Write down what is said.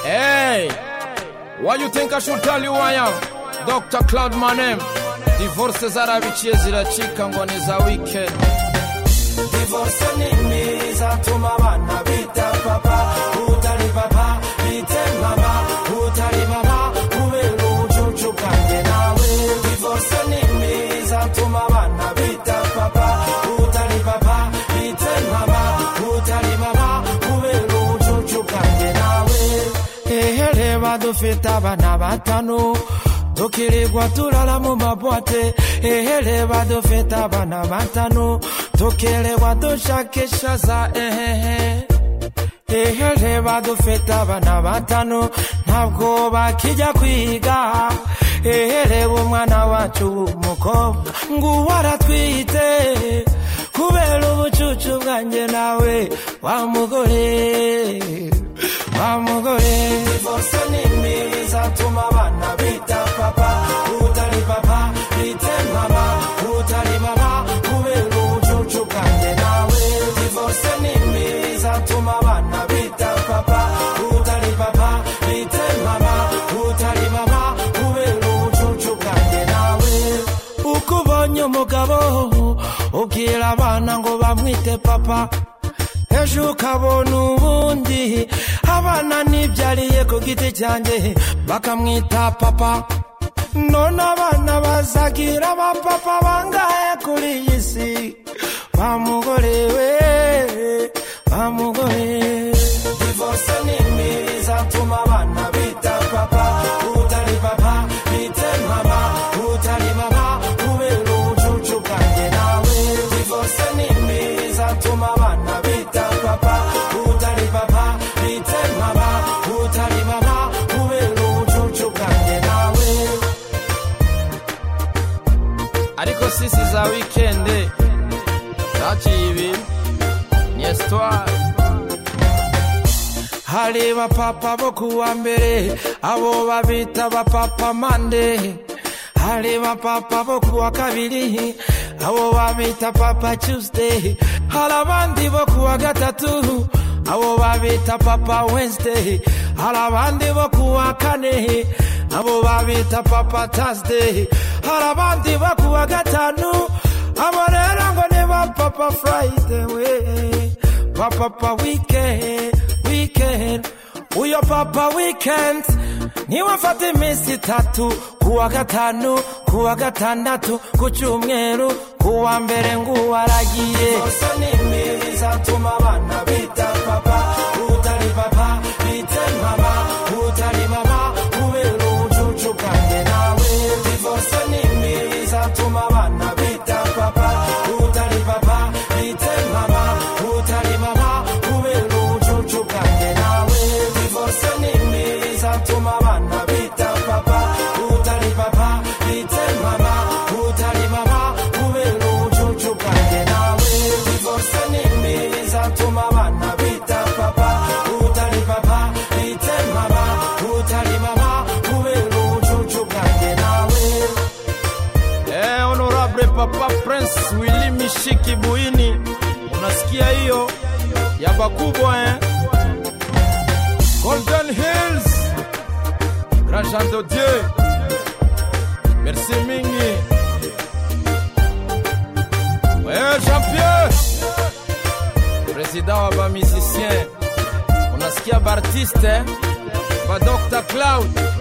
Hey, why you think I should tell you I am? Dr. Cloud Manem. Divorce zarabikiye ziracika ngo ni za weekend. divorce nini izatuma abana bita papa utari papa bite mama utari mama kubera ubucucu bwanjye nawe divorce nini izatuma abana bita papa utari papa bite mama utari mama kubera ubucucu bwanjye nawe ehe reba dufite abana batanu tukirirwa turara mu mabwate ehe reba dufite abana batanu tukirirwa dushakisha za ehehe ehe reba dufite abana batanu ntabwo bakijya kwiga ehe reba umwana wacu w'umukobwa nguwo aratwite kubera ubucucu bwanjye nawe wa mugore wa mugore divorce nini izatuma abana bita papa utari papa bite mama utari mama kubera ubucucu bwanjye nawe divorce nini izatuma abana bita papa utari papa bite mama utari mama kubera ubucucu bwanjye nawe uko ubonye umugabo ubwira abana ngo bamwite papa ejo ukabona ubundi abana nibyariye ku giti cyanjye bakamwita papa none abana bazagira abapapa bangahe kuri iyi si bamugore we bamugore divorce nini izatuma abana bita papa utari papa bite mama utari mama kubera ubucucu bwanjye nawe divorce nini izatuma abana bita papa utari papa bite mama utari mama kubera ubucucu bwanjye nawe Ariko sisi za weekend. Zaciye ibintu. Ni histoire. hari bapapa bo kuwa mbere abo babita bapapa mande hari bapapa bo kuwa kabiri abo babita papa tuesday hari abandi bo kuwa gatatu abo babita papa wednesday hari abandi bo kuwa kane abo babita papa thursday hari abandi bo kuwa gatanu abo rero ngo ni ba papa friday we ba papa weekend weekend uyo papa weekend niwe afata iminsi itatu kuwa gatanu kuwa gatandatu ku cyumweru kuwa mbere nguwo aragiye Divorce nini izatuma abana bita papa utari papa bite mama utari mama kubera ubucucu bwanjye nawe divorce nini izatuma abana bita papa utari papa bite mama utari mama kubera ubucucu bwanjye nawe divorce nini izatuma abana bita papa utari papa bite mama utari mama kubera ubucucu bwanjye nawe divorce nini izatuma abana bita papa utari papa bite mama utari mama kubera ubucucu bwanjye nawe Eh, honorable papa prince wili mishiki buini unasikia hiyo ya bakubwa eh? golden hills grandjean de dieu merci mingi Eh, jean pierre président wa bamusicien unasikia bartiste eh? badoctor cloud